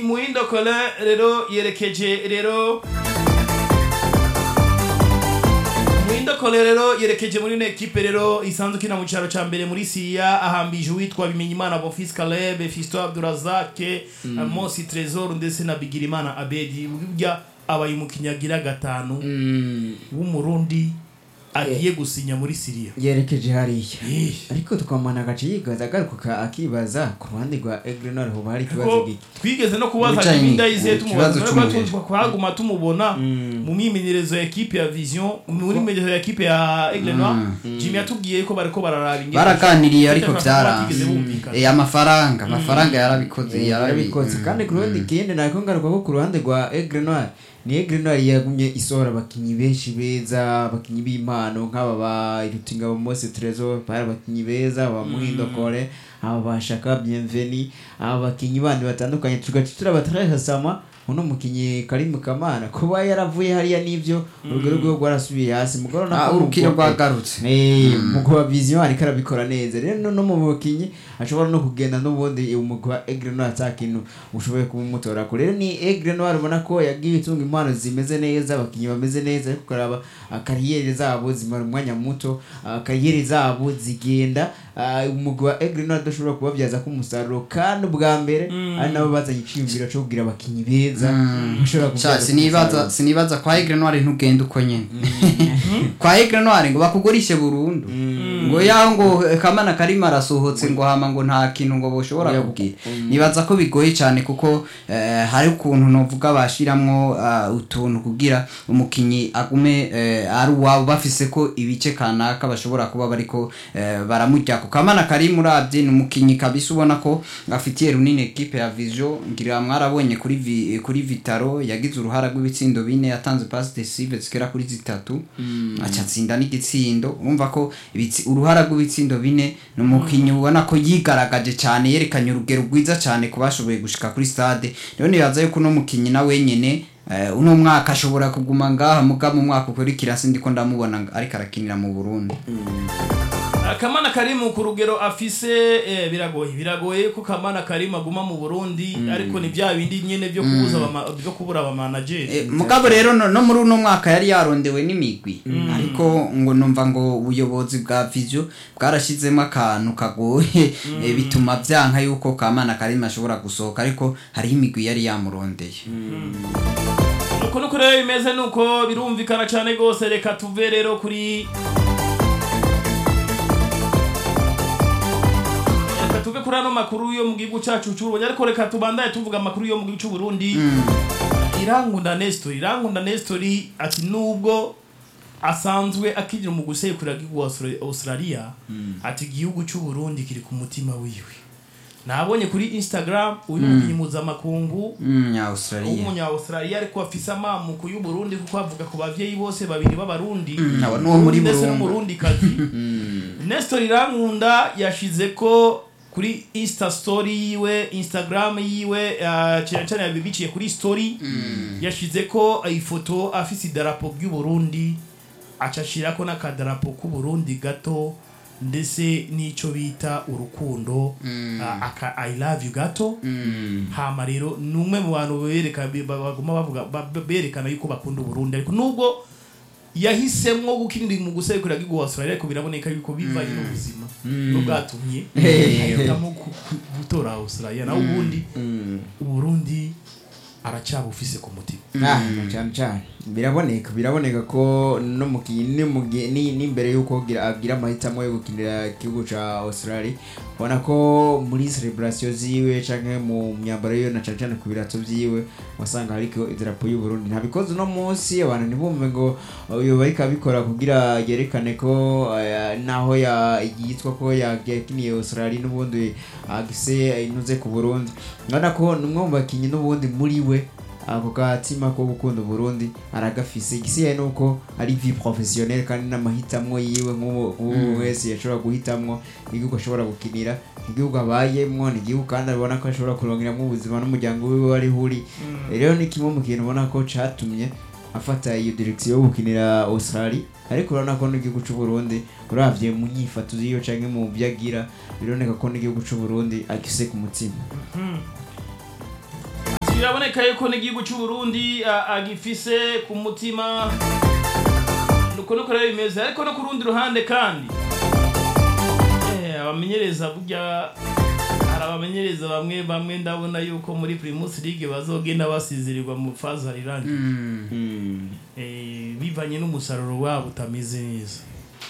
muhindo colin rero yerekeje rero muhindo colin rero yerekeje muri ino ekipe rero isanzwe ikina mu cyaro cya mbere muri siriya ahambije uwitwa bimenyimana bonfils caleb fisto abdurazake mosi trezor ndetse na bigirimana abedi burya abaye umukinnyi agira gatanu w'umurundi agiye gusinya muri siriya yerekeje hariya Eh. ariko tukamana agace yigaza agaruka akibaza ku ruhande rwa egrenor hoba hari ikibazo ko gike twigeze no kubaza Wicaye Jimmy ni- Ndayize ikibazo tumubaza c'umubiri. ko twaguma tumubona mu myimenyerezo ya ekipe ya Vision muri myimenyerezo ya ekipe ya Aigle Noir Jimmy yatubwiye ko bariko bararaba ingene baraganiriye ariko Batigeze byaranze bumvikana. Eh, amafaranga amafaranga yarabikoze yarabikoze kandi ku ruhande ikindi nako ngaruka ko ku ruhande rwa egrenor ni egrenor yagumye isohora abakinnyi benshi beza abakinnyi b'impano nk'aba ba irutingabo mose trezor bari abakinnyi beza ba muhindo kore aba ba shaka bienveni aba bakinnyi bandi batandukanye tugaca turabatarahasama uno mukinnyi karimu kamana kuba yaravuye hariya n'ivyo urugero rwe rwarasubiye hasi mugoro Ah, urukino rwagarutse umugwi wa vision ariko arabikora neza rero no- no mu bakinnyi ashobora no kugenda n'ubundi umugwi wa egre noir ata kintu ushoboye kumutora ko rero ni egre noir ubona ko yagiye itunga impano zimeze neza abakinnyi bameze neza ariko ukaraba ah, kariyeri zabo zimara umwanya muto ah, kariyeri zabo zigenda ah, umugwi wa egre noir adashobora kubabyaza ko umusaruro kandi ubwa mbere ari nabo bazanye iciyumviro cyo kugira abakinnyi beza bashobora Sha, kubyaza sinibaza sinibaza kwa Aigle Noir ntugenda uko nyene kwa Aigle Noir ngo bakugurishe burundu ngo yaho ngo eh, kamana karima arasohotse ngo hama ngo nta kintu ngo boshobora Oya, kubwira nibaza ko bigoye cyane kuko eh, hari ukuntu novuga bashiramwo ah, utuntu kugira umukinyi agume eh, ari uwabo bafise ko ibice kanaka bashobora kuba bariko eh, baramurya ku kamana kari muravye ni umukinyi kabisa ubona ko afitiye runini ekipe ya Vision ngira mwarabonye kuri vi, kuri Vitaro yagize uruhara rw'ibitsindo bine yatanze pass decisive zigera kuri zitatu aca atsinda n'igitsindo urumva ko ibitsi, uruhara rw'ibitsindo bine ni umukinyi ubona ko yigaragaje cyane yerekanye urugero rwiza cyane ku bashoboye gushika kuri stade rero nibaza yuko uno mukinyi na wenyene eh, uno mwaka ashobora kuguma ngaha muga mu mwaka ukurikira sindiko ndamubona nga- ariko arakinira mu Burundi Kamana Karimu ku rugero afise eh, biragoye biragoye ko Kamana Karimu aguma mu Burundi ariko ni bya bindi nyene byo kubuza abama- byo kubura aba manager Eh, mugabo rero no, no muri uno mwaka yari yarondewe n'imigwi ariko ngo numva ngo ubuyobozi bwa Vision bwarashizemo akantu kagoye eh, bituma byanka yuko Kamana Karima ashobora gusohoka ariko hariho imigwi yari yamurondeye uko nuko rero bimeze nuko birumvikana cyane rwose reka tuve rero kuri reka tuve kuri ano makuru yo mu gihugu cyacu cy'uburundi ariko reka tubandaye tuvuga amakuru yo mu gihugu cy'uburundi irankunda nestori irankunda nestori ati nubwo asanzwe akigira mu gusekura igihugu wa Austra- australia ati igihugu cy'uburundi kiri ku mutima wiwe nabonye kuri instagram uyu mukinnyi mpuzamakungu mm, ya Australia w'umunya Australia ariko afise amamuko y'u Burundi kuko avuga ku bavyeyi bose babiri b'abarundi abo n'uwo muri ndetse Burunga. n'umurundi kazi Nestor Irankunda yashize ko kuri Insta story yiwe Instagram yiwe uh, cyane cyane yabibiciye kuri story yashize ko ifoto afise idarapo ry'u Burundi acashirako n'akadarapo k'u Burundi gato ndetse n'ico bita urukundo uh, aka I love you gato hama rero ni umwe mu bantu bereka baguma bavuga ba- berekana yuko bakunda uburundi ariko nubwo yahisemwo gukinira mu gusekura gihugu wa Australia ariko biraboneka yuko bivanye n'ubuzima n'ubwatumye ahitamo ku- ku- gutora Australia naho ubundi uburundi aracyabufise ku mutima Ah, cyane cyane biraboneka biraboneka ko no mukinnyi ni mugi- ni n'imbere yuko gira- agira amahitamo yo gukinira igihugu ca Australia ubona ko muri celebration ziwe canke mu myambaro yiwe na cyane cyane ku birato vyiwe wasanga hariko idarapo y'u Burundi ntabikoze uno munsi abantu ntibumve ngo uyu bariko abikora kugira yerekane ko eh, naho ya yitwa ko yakiniye Australia n'ubundi agise inuze ku Burundi urabona ko ni umwe mu bakinnyi n'ubundi muri we ako gatima ko gukunda Burundi aragafise igisigaye nuko ari vie professionnelle kandi n'amahitamo yiwe nk'uwo nk'uwo wese yashobora guhitamwo igihugu ashobora gukinira igihugu abayemwo ni igihugu kandi abona ko ashobora kurongeramo ubuzima n'umuryango wiwe wari uri rero ni kimwe mu kintu ubona ko catumye afata iyo direction yo gukinira Australia ariko urabona ko n'igihugu c'u Burundi uravye mu nyifato ziyo canke mu byo agira bironeka ko n'igihugu c'u Burundi agise ku mutima biraboneka yuko n'igihugu cy'u Burundi a- agifise ku mutima nuko nuko rero bimeze ariko no ku rundi ruhande kandi eh, abamenyereza burya hari abamenyereza bamwe bamwe ndabona yuko muri Primus League bazogenda basizirirwa mu faza rirangi eh, bivanye n'umusaruro wabo utameze neza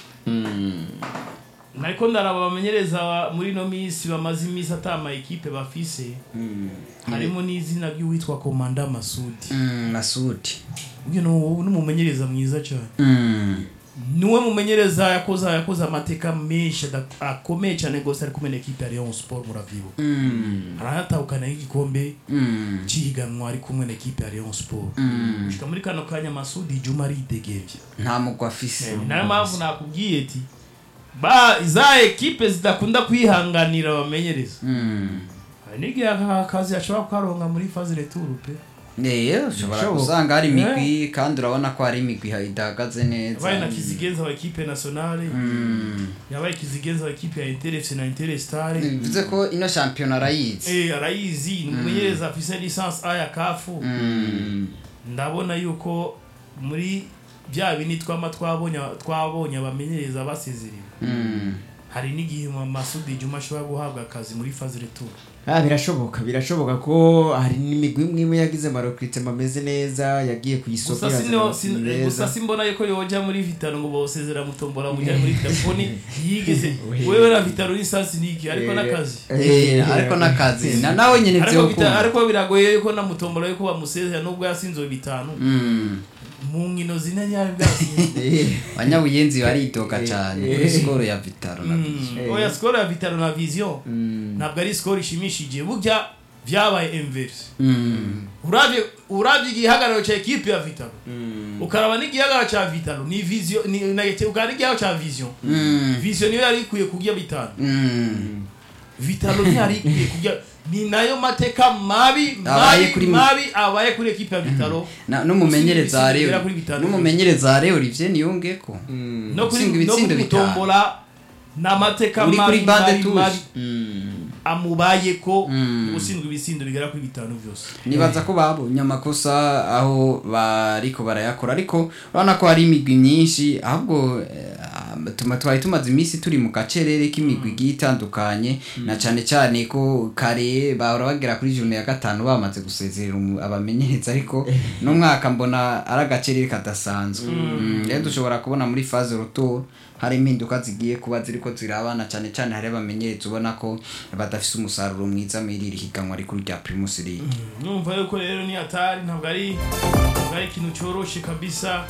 nariko ndaraba bamenyereza muri no minsi bamaze iminsi atama ekipe bafise harimo n'izina ry'uwitwa komanda masudi Mm, masudi uyu ni umumenyereza mwiza cyane Mm. niwe mumenyereza yakoze yakoze amateka menshi ada- akomeye cyane rwose ari kumwe na ekipe ya Rayon Sport muravyibuka Mm. aranatahukana igikombe Mm. cy'ihiganwa ari kumwe na ekipe ya Rayon Sport Mm. gushika muri kano kanya masudi juma aridegevye nta mugwa afise nayo mpamvu nakubwiye ati ba za ekipe zidakunda kwihanganira abamenyereza Mm. hari n'igihe aka kazi ashobora kukaronka muri faze retour pe Eh, ushobora Bishoboka. gusanga hari imigwi kandi urabona ko hari imigwi idahagaze neza yabaye na kizigenza wa ekipe nationale Mm. yabaye kizigenza wa ekipe ya interefc na interestare bivuze ko ino shampiyona arayizi Eh, arayizi ni umumenyereza afise licence a ya kafu Mm. ndabona yuko muri bya bini twama twabonye twabonye abamenyereza basezerera Mm. hari n'igihe mu masudi juma ashobora guhabwa akazi muri faze retour Ah, birashoboka birashoboka ko hari n'imigwi imwe imwe yagize amarokirite ameze neza yagiye ku isoko gusa yazana sino abakinnyi sin- beza. gusa simbona yuko yoja muri vitano ngo bosezera mutombora mujya muri telefoni yigeze wewe na vitano ni sansi niki ariko n'akazi Eh, ariko n'akazi na nawe nyine ariko byo bita- ariko biragoye yuko na mutombora yuko bamusezera nubwo yasinze bitanu mu nkino zine ntiyari bwasinze Eh, abanyabuyenzi baritoka cyane kuri sikoro ya vitaro na Mm. oya skoro ya vitano na vision ntabwo ari skoro ishimishije burya vyabaye inverse Mm. uravye uravye igihagararo ca ekipe ya vitalo ukaraba n'igihagararo ca vitalo ni vision ni na ukaraba n'igihagararo ca vision Mm. vision niyo yari ikwiye kurya bitanu Mm. vitalo ntiyari ikwiye kurya ni nayo mateka mabi Abaye mabi kuri- mabi abaye kuri ekipe ya vitalo Na- n'umumenyereza Gusiga rero ibisigo bigera kuri bitanu. n'umumenyereza rero Olivier niyongeko no kuri Gusiga no ibitsindo kuri bitanu. gutombola n'amateka uri kuri mabi bande mabi mabi tuje amubayeko Mm. gusindwa ibitsindo bigera kuri bitanu byose nibaza ko babonye amakosa aho bariko barayakora ariko urabona ko hari imigwi myinshi ahubwo eh, tuma twari tumaze iminsi turi mu gacerere k'imigwi igiye itandukanye na cyane cyane ko kare bahora bagera kuri june ya gatanu bamaze gusezerera umu- abamenyereza ariko n'umwaka mbona ari agacerere kadasanzwe Mm, rero dushobora kubona muri faze roto hari impinduka zigiye kuba ziriko zirabana cyane cyane hari abamenyereza ubona ko badafise umusaruro mwiza muri iri higanwa rikuru rya primus league numva yuko rero ni hatari ntabwo ari ntabwo ari ikintu cyoroshe kabisa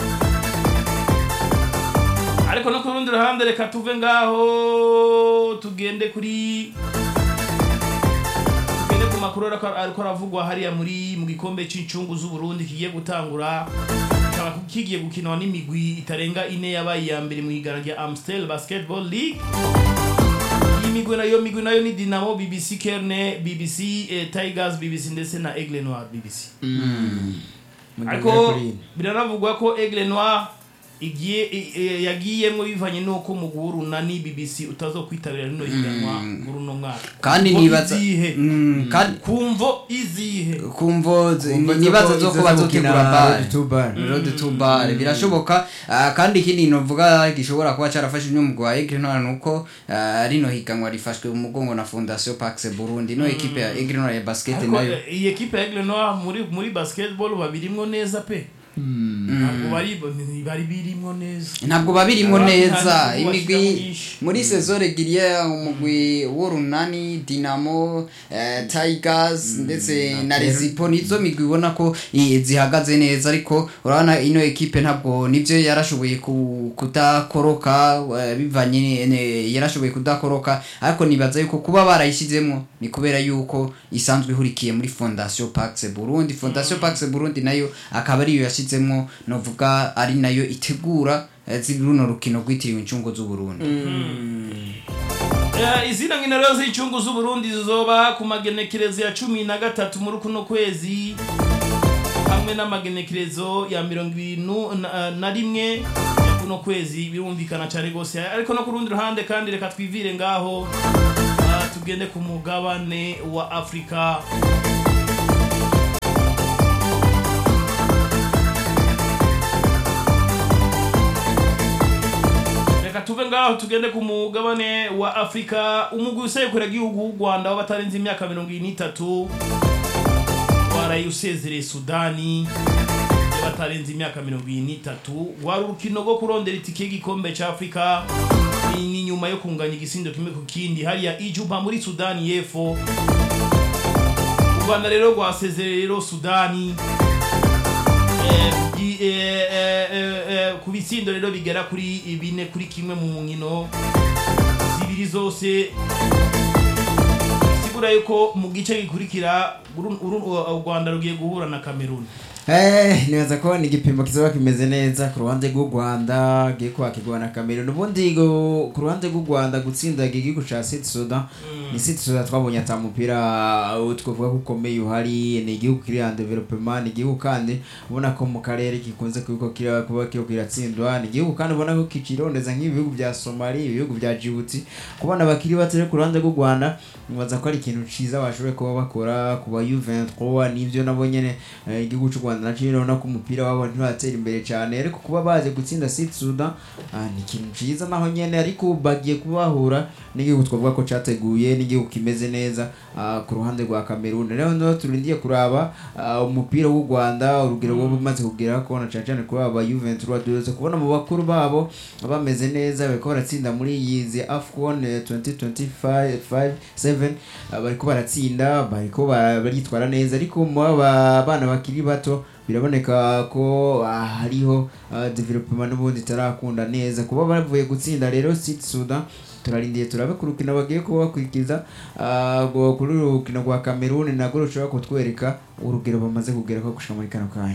ariko no ku rundi ruhande reka tuve ngaho tugende kuri tugende ku makuru ariko ariko aravugwa hariya muri mu gikombe cy'incungu z'uburundi kigiye gutangura kikaba kigiye gukinwa n'imigwi itarenga ine yabaye iya mbere mu higanwa rya amstel basketball league iyi migwi nayo migwi nayo ni dinamo bbc kerne bbc eh, tigers bbc ndetse na aigle noir bbc ariko kuri iyi. biranavugwa ko aigle noir igiye i- i- yagiyemwo bivanye n'uko umuguru na ni bbc utazokwitabira rino higanwa muri uno mwaka kandi Kumvo nibaza izihe Mm, kandi kumvo izihe kumvo z- Kumva nibaza zo zo ko ko izo bazotegura gukina bare Road to Bar. road to bar birashoboka ah, kandi ikindi novuga gishobora kuba carafashe n'umugwi wa Aigle Noir nuko ah, rino higanwa rifashwe mu mugongo na Fondation Pax Burundi no equipe ya Aigle Noir ya basket ariko nayo eh, iyi ekipe ya aigle noir muri muri basketball babirimwo neza pe ntabwo bari bari birimwo neza ntabwo babirimwo Abandi neza nta n'igihugu imigwi bashyiramo nyinshi. muri saison reguliere umugwi w'urunani dinamo eh, tigers ndetse na rezipo nizo migwi ubona ko i- zihagaze neza ariko urabona ino ekipe ntabwo nibyo yarashoboye ku- kudakoroka eh, bivanye ni- ne- yarashoboye kudakoroka ariko nibaza yuko kuba barayishyizemo ni kubera yuko isanzwe ihurikiye muri fondation pax burundi fondation pax burundi nayo akaba ariyo yashyizemo novuga ari nayo itegura eh, zi- runo rukino rwitiriwe incungu z'uburundi Eh, izina nkino rero z'incungu z'uburundi zizoba ku magenekerezo ya cumi na gatatu muri kuno kwezi hamwe n'amagenekerezo ya mirongo ibiri nu- na- na rimwe ya kuno kwezi birumvikana cyane rwose ariko no ku rundi ruhande kandi reka twivire ngaho ah, tugende ku mugabane wa afurika ngaho tugende ku mugabane wa afurika umugwi usekura igihugu w'u rwanda w'abatarenze imyaka mirongo ine n'itatu waraye usezereye sudani y'abatarenze imyaka mirongo ine n'itatu wari urukino rwo kurondera itike y'igikombe cya afurika ni nyuma yo kunganya igisindo kimwe ku kindi hariya ijuba muri sudani y'epfo u rwanda rero rwasezereye rero sudani Eh, i- eh, eh, eh, eh, ku bitsindo rero bigera kuri bine kuri kimwe mu nkino zibiri zose sigura yuko mu gice gikurikira uru- uru- u rwanda rugiye guhura na cameroon Eh, nibaza ko ni igipimo kizoba kimeze neza ku ruhande rw'u rwanda giye kwakirwa na cameroon ubundi go- ku ruhande rw'u rwanda gutsinda igihugu ca sud sudan ni sud sudan twabonye ata mupira uh, twavuga ko ukomeye uhari ni igihugu kiri en developement ni igihugu kandi ubona ko mu karere gikunze kuba kira- kuba kiriko kiratsindwa ni igihugu kandi ubona ko kicirondeza nk'ibihugu bya somali ibihugu bya djibouti kubona abakiri bato rero ku ruhande rw'u rwanda nibaza ko ari ikintu ciza bashoboye kuba bakora ku ba u23 n'ivyo nabo nyene eh, igihugu cy'u rwanda nacyo urabona ko umupira wabo ntiratera imbere cyane ariko kuba baje gutsinda sud sudan ah, ni ikintu ciza naho nyene ariko bagiye kubahura n'igihugu twavuga ko categuye n'igihugu kimeze neza ah, ku ruhande rwa cameroon rero niho turindiye kuraba ah, umupira w'u rwanda urugero rwo bumaze kugera ko na cane cane kuri aba u23 duherutse kubona mu bakuru babo bameze neza bariko baratsinda muri yizi afcon eh, 2025 7 ah, bariko baratsinda bariko bara- baritwara neza ariko mu aba bana bakiri bato biraboneka ko ah, hariho ah, development n'ubundi itarakunda neza kuba bavuye gutsinda rero Sud Sudan turarindiye turabe ku rukino bagiye kuba bakurikiza ah, ngo kuri uru rukino rwa Cameroon nagwo rushobora kutwereka urugero bamaze kugera ko gushika muri kano kanya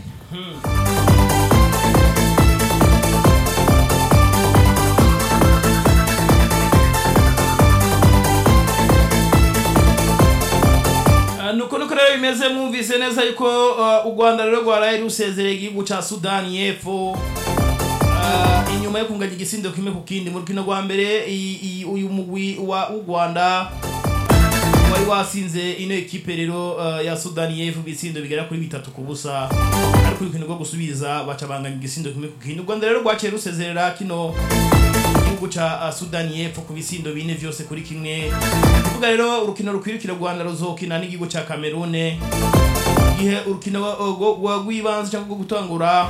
Ah, nuko nuko rero bimeze mwumvise neza yuko ah, u rwanda rero rwaraye rusezereye igihugu ca sudani y'epfo Ah, inyuma yo kunganya igisindo kimwe ku kindi mu rukino rwa mbere i- i- uyu mugwi wa w'u rwanda wari wasinze ino ekipe rero ah, ya sudani y'epfo ibitsindo bigera kuri bitatu ku busa ariko urukino rwo gusubiza baca banganya igisindo kimwe ku kindi u rwanda rero rwaciye rusezerera kino igihugu ca ah, sudani y'epfo ku bisindo bine vyose kuri kimwe kuvuga rero urukino rukwirukira u rwanda ruzokina n'igihugu ca kamerune igihe urukino wa- rwo- rwa- rw'ibanze cyangwa rwo gutangura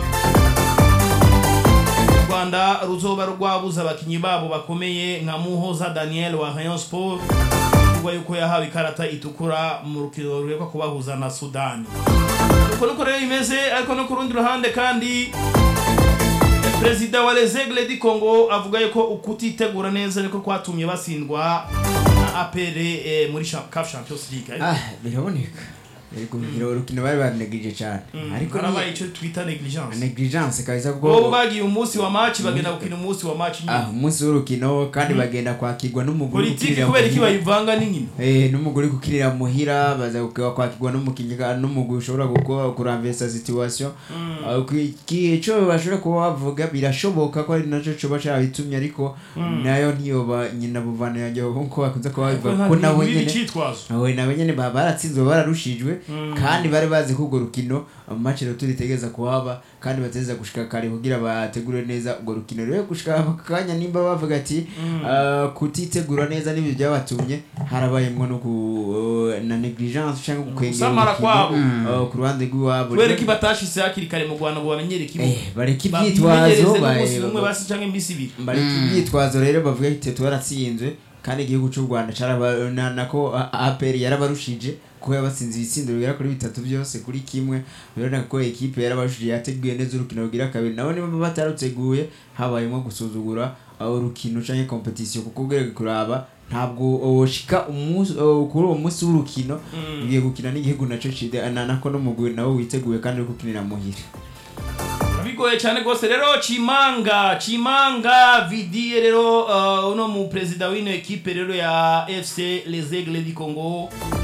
u rwanda ruzoba rwabuze abakinyi babo bakomeye nka muhoza daniel wa rayon sport kuvuga yuko yahawe ikarata itukura mu rukino rureka kubahuza na sudani uko nuko rero bimeze ariko no ku rundi ruhande kandi perezida wa lesegle di congo avuga yuko ukutitegura neza niko kwatumye basindwa na apr eh, muri Cha- caf champions league ah biraboneka ariko urukino urukino bari banegirije cyane ariko harabaye ni icyo twita negligence negligence kabisa bo kuko bagiye umunsi wa match bagenda gukina umunsi wa match ah nyine umunsi w'urukino kandi bagenda kwakirwa n'umugore politiki ukirira kubera iki muhira. bayivanga n'inkino Eh, n'umugore kukirira muhira baza kuka- kwakirwa n'umukinnyi ka- n'umugwi ushobora gukora kuramvesa situation Ah, ku- iki- ico bashobora kuba bavuga birashoboka ko ari naco coba carabitumye ariko nayo ntiyoba nyina buvana yanjye nkuko bakunze kuba babivuga ko nabo nyene icitwazo aho nabo nyene baba baratsinzwe bararushijwe kandi bari bazi ko urwo rukino match rero turitegereza kuhaba kandi bateza gushika kare kugira bategure neza urwo rukino rero gushika aka kanya nimba bavuga ati ah, kutitegura neza n'ibyo byabatumye harabayemwo no ku na negligence cyangwa gukwengera Gusamara urukino, kwabo. ah, ku ruhande rw'iwabo kubera iki batashitse hakiri kare mu rwanda ngo bamenyere kimwe Eh, bareka Babimenyereze ibyitwazo n'umunsi ba- umwe basi canke iminsi ibiri bareka ibyitwazo rero bavuga ati twaratsinzwe kandi igihugu cy'u rwanda caraba- na- nako A- apr yarabarushije kuko yabatsinze ibitsindo bigera kuri bitatu byose kuri kimwe birabona ko ekipe yarabarushije yateguye neza urukino rugira kabiri nabo niba bataruteguye habayemo gusuzugura aho urukino canke competition kuko ugereye kuraba ntabwo woshika umunsi uh, kuri uwo munsi w'urukino ugiye gukina n'igihugu naco cide na- nako n'umugwi nawe witeguye kandi uri gukinira muhira bigoye cyane rwose rero chimanga chimanga vidiye rero uh, uno mu perezida w'ino ekipe rero ya fc les aigles du congo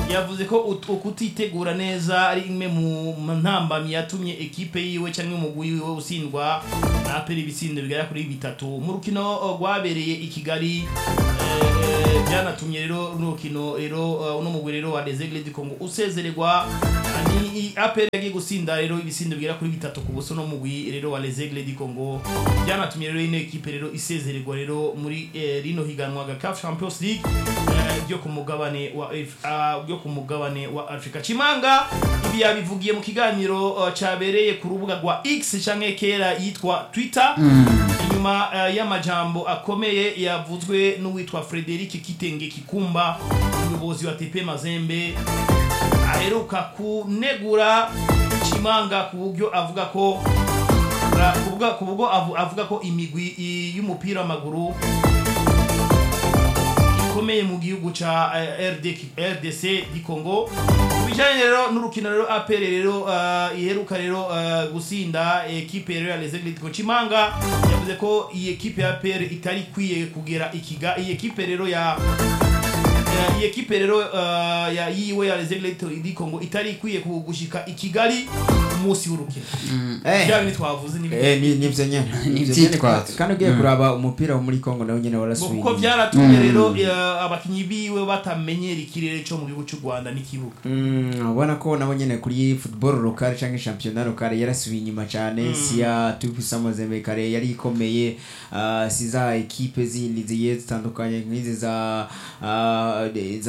yavuze ko ut- ukutitegura neza ari imwe mu mu ntambamyi yatumye ekipe yiwe cyangwa umugwi wiwe usindwa na aperi ibitsindo bigera kuri bitatu mu rukino uh, rwabereye i kigali eh, eh, byanatumye rero runo rukino rero uh, uno mugwi rero wa desegle du congo usezererwa Uh, ni aperi yagiye gusinda rero ibitsindo bigera kuri bitatu ku buso no mugwi rero wa lesegle du congo byanatumye rero ino ekipe rero isezererwa rero muri eh, rino higanwa ga CAF Champions League eh, ryo ku mugabane wa Af- ah, ryo ku mugabane wa Afrika Chimanga ibi yabivugiye mu kiganiro uh, cabereye ku rubuga rwa X canke kera yitwa Twitter inyuma uh, y'amajambo akomeye yavuzwe n'uwitwa Frederic Kitenge Kikumba umuyobozi wa TP Mazembe aheruka kunegura Chimanga ku buryo avuga ko uh, kuvuga ku buryo avu- avuga ko imigwi i- y'umupira w'amaguru ikomeye mu gihugu ca eh, RD RDC di Congo bijanye rero n'urukino rero APR rero uh, iheruka rero uh, gusinda equipe rero ya Les Aigles de Chimanga yavuze ko iyi equipe ya APR itari kwiye kugera ikiga iyi equipe rero ya Eh, iyi ekipe rero uh, ya yiwe ya Les Aigles di Congo itari ikwiye ku- gushika i Kigali umunsi w'urukino Eh. bya bintu twavuze ni Eh, ni nivyo nyene Ni Nivyo nyene. ivyitwazo. kandi ugiye kuraba umupira wo muri Congo nawo nyene ngo warasubiye kuko byaratumye rero eh, abakinyi biwe batamenyera ikirere cyo mu gihugu cy'u Rwanda n'ikibuga Mm, ubona ko nabo nyene kuri football local canke championnat local yarasubiye inyuma cane siya tupisa mazembe kare yari ikomeye uh, si za ekipe zindi zigiye zitandukanye nk'izi za uh,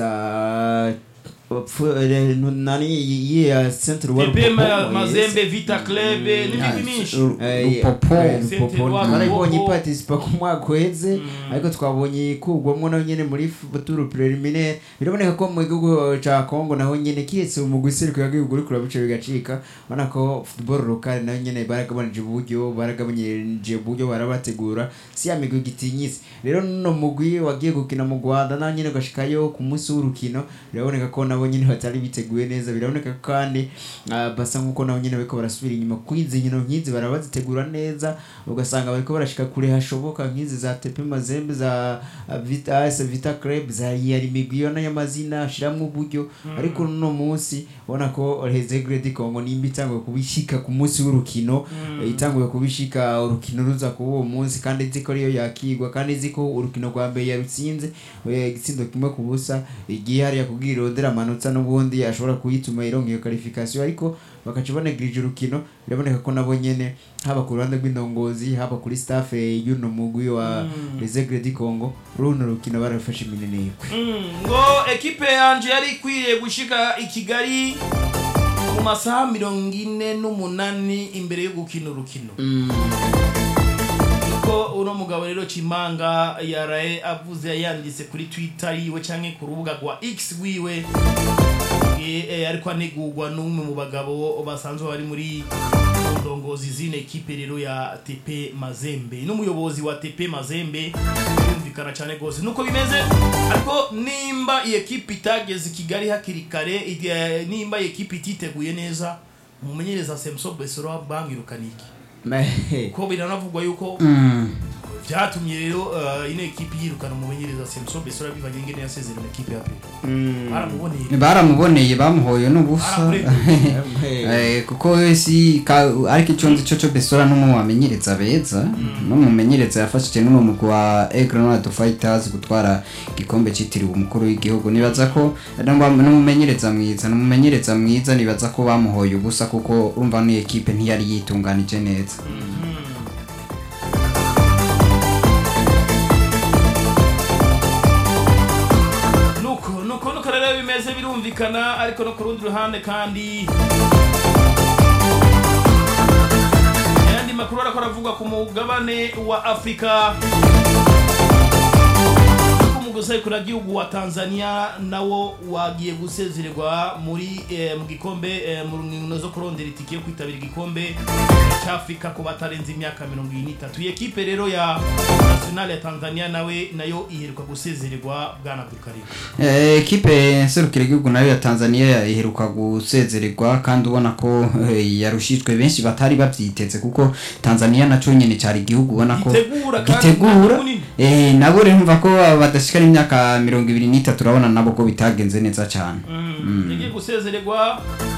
za Pfu- eh, nani iyi ya centre wa TP Rupopo, Ma- yes. Mazembe Vita Club n'ibindi byinshi Eh, Rupopo. eh, Saint Rupopo. Eloi, twarayibonye Rupopo. ipartisipa ku mwaka uheze ariko twabonye ikugwamo naho nyene muri turu preliminaire biraboneka ko mu gihugu ca Congo naho nyene kiretse umugwi serukira gihugu uri kurabica bigacika ubona ko football local naho nyene baragabanije uburyo baragabanije uburyo barabategura si ya migwi gitinyise rero no mugwi wagiye gukina mu Rwanda naho nyene ugashikayo ku munsi w'urukino biraboneka ko nabo nyene batari biteguye neza biraboneka ko kandi ah, basa nkuko nabo nyene bariko barasubira inyuma kwizi nkino nk'izi barabazitegura neza ugasanga bariko barashika kure hashoboka nk'izi za tepe mazembe za ah, vita AS vita club za yari migwi yo y'amazina ashiramwo uburyo ariko no munsi ubona ko Hezegre di Congo nimba itanguye kubishika ku munsi w'urukino eh, itanguye kubishika urukino ruza kuba uwo munsi kandi izi ko ariyo yakigwa kandi izi ko urukino rwa mbere yarutsinze eh, igitsindo kimwe ku busa igiye hariya kubwira irondera amanota n'ubundi ashobora kuyituma ironka iyo qualification ariko bakaca banegirije urukino biraboneka ko nabo nyene haba ku ruhande rw'indongozi haba kuri staff eh, y'uno mugwi wa Les Aigles du Congo runo rukino barafashe imineneko Mm, ngo ekipe yanje yari ikwiye gushika i Kigali mu masaha mirongo ine n'umunani imbere yo gukina urukino niko uno mugabo rero Chimanga yaraye avuze yanditse kuri Twitter yiwe canke ku rubuga rwa X wiwe Eh, eh, ariko anegurwa n'umwe mu bagabo basanzwe bari muri ndongozi zine ekipe rero ya TP Mazembe n'umuyobozi wa TP Mazembe birumvikana cyane rwose nuko bimeze ariko nimba iyi ekipe itageze i Kigali hakiri kare eh, nimba iyi ekipe ititeguye neza umumenyereza Semso Besoro bangirukana iki ko biranavugwa yuko byatumye rero eh, ino ekipe yirukana umumenyereza Semso Besoro bivanye n'ingene yasezerera ekipe ya pe baramuboneye baramuboneye bamuhoye n'ubusa Baramurekuye. Eh, kuko we si ka- ariko icyo nzi cyo cyo besora n'umwe wamenyereza beza n'umumenyereza yafashije n'uno mugwi wa Egrenade Fighters gutwara igikombe cyitiriwe umukuru w'igihugu nibaza ko n'umba- n'umumenyereza mwiza n'umumenyereza mwiza nibaza ko bamuhoye ubusa kuko urumva ni ekipe ntiyari yitunganije neza nuko nuko nuko rero bimeze birumvikana ariko no ku rundi ruhande kandi ayandi makuru ariko aravuga ku mugabane wa afurika umugusekura gihugu wa Tanzania nawo wagiye gusezererwa muri eh, mu gikombe eh, mu nkino zo kurondera itike yo kwitabira igikombe cy'Afrika ku batarenze imyaka 23 iyi ekipe rero ya national ya Tanzania nawe nayo iheruka gusezererwa bwana Abdulkarim Eh, ekipe nserukira igihugu nayo ya Tanzania iheruka gusezererwa kandi ubona ko eh, yarushijwe benshi batari bavyiteze kuko Tanzania naco nyene cyari igihugu ubona ko Gitegura kandi gitegura umwanya munini. eh nabo rero mva ko badashikana imyaka mirongo ibiri n'itatu urabona nabo ko bitagenze neza cyane Mm. gusezererwa